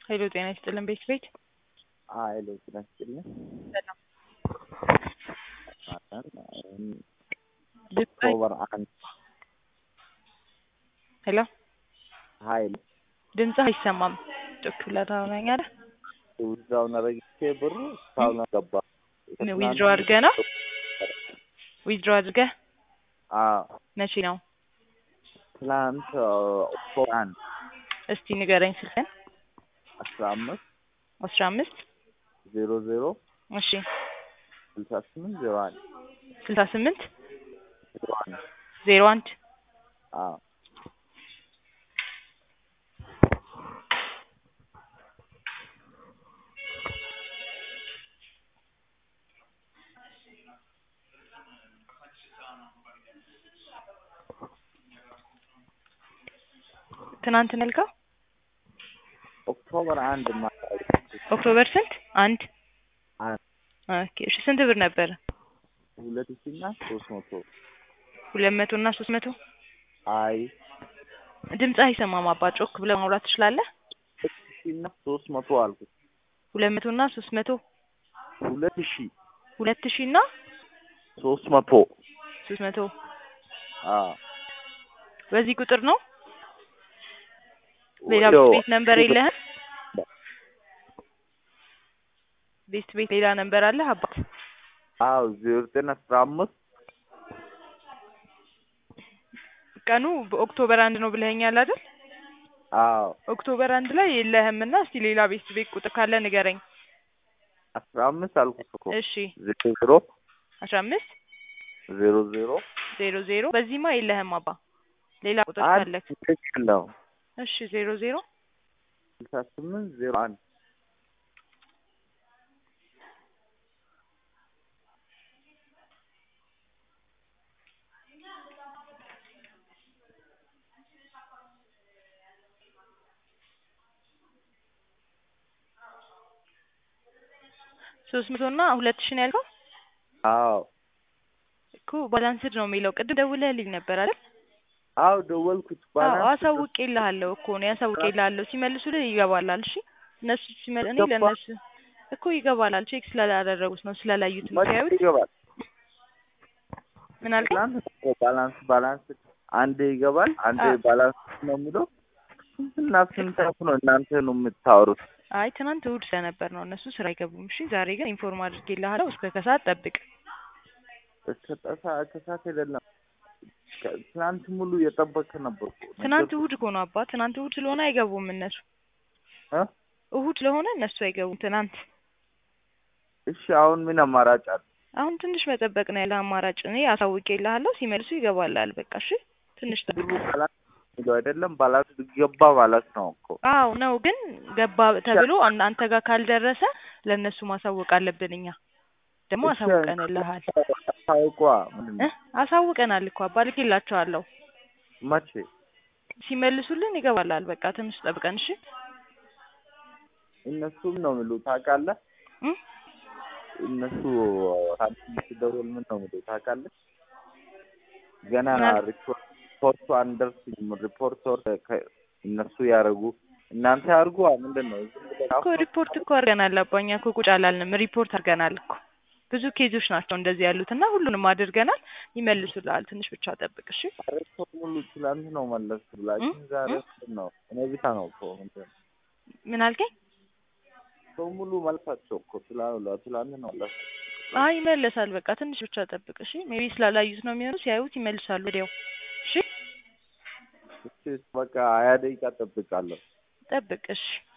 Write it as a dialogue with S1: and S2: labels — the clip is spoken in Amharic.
S1: ሄሎ ጤና ይስጥልን ቤት ቤት
S2: ሀይሎ ጤና ይስጥልኝ።
S1: ሰላም
S2: ኦክቶበር አንድ
S1: ሄሎ
S2: ሀይል
S1: ድምፅህ አይሰማም። ጮክ ብለህ ታወራኛለህ?
S2: ውዛውን ረግቼ ብሩ እስካሁን አልገባ
S1: ዊዝድሮ አድርገህ ነው? ዊዝድሮ አድርገህ
S2: አዎ
S1: መቼ ነው?
S2: ትላንት ኦክቶበር አንድ
S1: እስቲ ንገረኝ ስልክህን።
S2: አስራ አምስት
S1: አስራ አምስት
S2: ዜሮ ዜሮ
S1: እሺ
S2: ስልሳ ስምንት ዜሮ አንድ
S1: ስልሳ ስምንት
S2: ዜሮ አንድ
S1: ዜሮ አንድ
S2: አዎ
S1: ትናንት ነው ያልከው?
S2: ኦክቶበር አንድ ማታ
S1: ኦክቶበር ስንት? አንድ
S2: አንድ
S1: ኦኬ እሺ ስንት ብር ነበር?
S2: ሁለት ሺህ እና ሶስት መቶ
S1: ሁለት መቶ እና ሶስት መቶ
S2: አይ
S1: ድምፅህ አይሰማም አባ ጮክ ብለህ ማውራት ትችላለህ?
S2: ሁለት ሺህ እና ሶስት መቶ አልኩት።
S1: ሁለት መቶ እና ሶስት መቶ
S2: ሁለት ሺህ
S1: ሁለት ሺህ እና
S2: ሶስት መቶ
S1: ሶስት መቶ
S2: አዎ
S1: በዚህ ቁጥር ነው? ሌላ
S2: ወዲያው
S1: ቤት ነንበር የለህም? ቤት ቤት ሌላ ነንበር አለህ አባት?
S2: አዎ ዜሮ ዘጠኝ አስራ አምስት
S1: ቀኑ በኦክቶበር አንድ ነው ብለኸኛል አይደል?
S2: አዎ
S1: ኦክቶበር አንድ ላይ የለህም እና እስቲ ሌላ ቤት ቤት ቁጥር ካለ ንገረኝ።
S2: አስራ አምስት አልኩት እኮ
S1: እሺ
S2: ዜሮ ዜሮ
S1: አስራ አምስት
S2: ዜሮ ዜሮ
S1: ዜሮ ዜሮ በዚህማ የለህም አባ ሌላ ቁጥር
S2: አንድ
S1: ካለክ
S2: ትክክል ነው
S1: እሺ ዜሮ ዜሮ
S2: ስልሳ ስምንት ዜሮ አንድ
S1: ሶስት መቶ እና ሁለት ሺህ ነው ያልከው?
S2: አዎ
S1: እኮ ባላንስድ ነው የሚለው ቅድም ደውለህልኝ ነበር አይደል?
S2: አዎ ደወልኩት
S1: አዎ
S2: ባላንስ
S1: አሳውቄልሃለሁ እኮ ነው ያሳውቄልሃለሁ። ሲመልሱልህ ይገባላል። እሺ እነሱ ሲመል እኔ
S2: ገባ?
S1: ለእነሱ እኮ ይገባላል። ቼክ ስላላደረጉት ነው ስላላዩት ነው
S2: መቼ
S1: ሲያዩት።
S2: ይገባል?
S1: ምን አልከኝ?
S2: ትናንት እኮ ባላንስ ባላንስ አንዴ ይገባል አንዴ
S1: አዎ።
S2: ባላንስ ነው የሚለው ስንትና ስንት አፍ ነው እናንተ ነው የምታወሩት?
S1: አይ ትናንት እሑድ ስለነበር ነው እነሱ ስራ አይገቡም። እሺ ዛሬ ግን ኢንፎርም አድርጌልሃለሁ። እስከ ከሰዓት ጠብቅ።
S2: እስከ ጠሳ ከሳት አይደለም ከ- ትናንት ሙሉ እየጠበቅክ ነበር እኮ።
S1: ትናንት እሑድ እኮ ነው አባ። ትናንት እሑድ ስለሆነ አይገቡም እነሱ።
S2: እ?
S1: እሑድ ስለሆነ እነሱ አይገቡም ትናንት።
S2: እሺ አሁን ምን አማራጭ አለ?
S1: አሁን ትንሽ መጠበቅ ነው ያለ አማራጭ። እኔ አሳውቄልሃለሁ። ሲመልሱ ይገባላል። በቃ እሺ ትንሽ ጠብቅ።
S2: ብሩ ባላንስ የሚለው አይደለም ባላንስ ገባ ማለት ነው እኮ።
S1: አዎ ነው ግን ገባ ተብሎ አን- አንተ ጋር ካልደረሰ ለእነሱ ማሳወቅ አለብን እኛ ደግሞ
S2: እሺ፣
S1: አሳውቀንልሃል
S2: ታውቋ ምንድን
S1: እ
S2: ነው?
S1: አሳውቀናል እኮ አባ ልኬላቸዋለሁ
S2: መቼ?
S1: ሲመልሱልን ይገባላል በቃ ትንሽ ጠብቀን እሺ
S2: እነሱም ነው የሚሉ ታውቃለህ?
S1: እ?
S2: እነሱ ሳንቲም ሲደውል ምን ነው የሚሉ ታውቃለህ? ገና
S1: ምን?
S2: ሪፖርት ሪፖርቱ አንደርስም ሪፖርተር ከ- እነሱ ያደርጉ እናንተ ያድርጉ ምንድን ነው ዝም ብለህ
S1: እኮ ሪፖርት እኮ አድርገናል አባ እኛ እኮ ቁጭ አላልንም ሪፖርት አድርገናል እኮ ብዙ ኬዞች ናቸው እንደዚህ ያሉት እና ሁሉንም አድርገናል ይመልሱልሃል ትንሽ ብቻ ጠብቅ እሺ
S2: ሰው ሙሉ ትላንት ነው መለስ ብላችሁ
S1: እ?
S2: ዛሬ
S1: እ?
S2: ምንድን ነው እኔ ብቻ ነው እኮ ምንድን ነው
S1: ምን አልከኝ
S2: ሰው ሙሉ መልሳቸው እኮ ትላንት ትላንት ነው መለስ
S1: አይ ይመለሳል በቃ ትንሽ ብቻ ጠብቅ እሺ ሜቢ ስላላዩት ነው የሚሆኑ ሲያዩት ይመልሳሉ ወዲያው እሺ
S2: እሺ በቃ ሀያ ደቂቃ ጠብቃለሁ
S1: ጠብቅ እሺ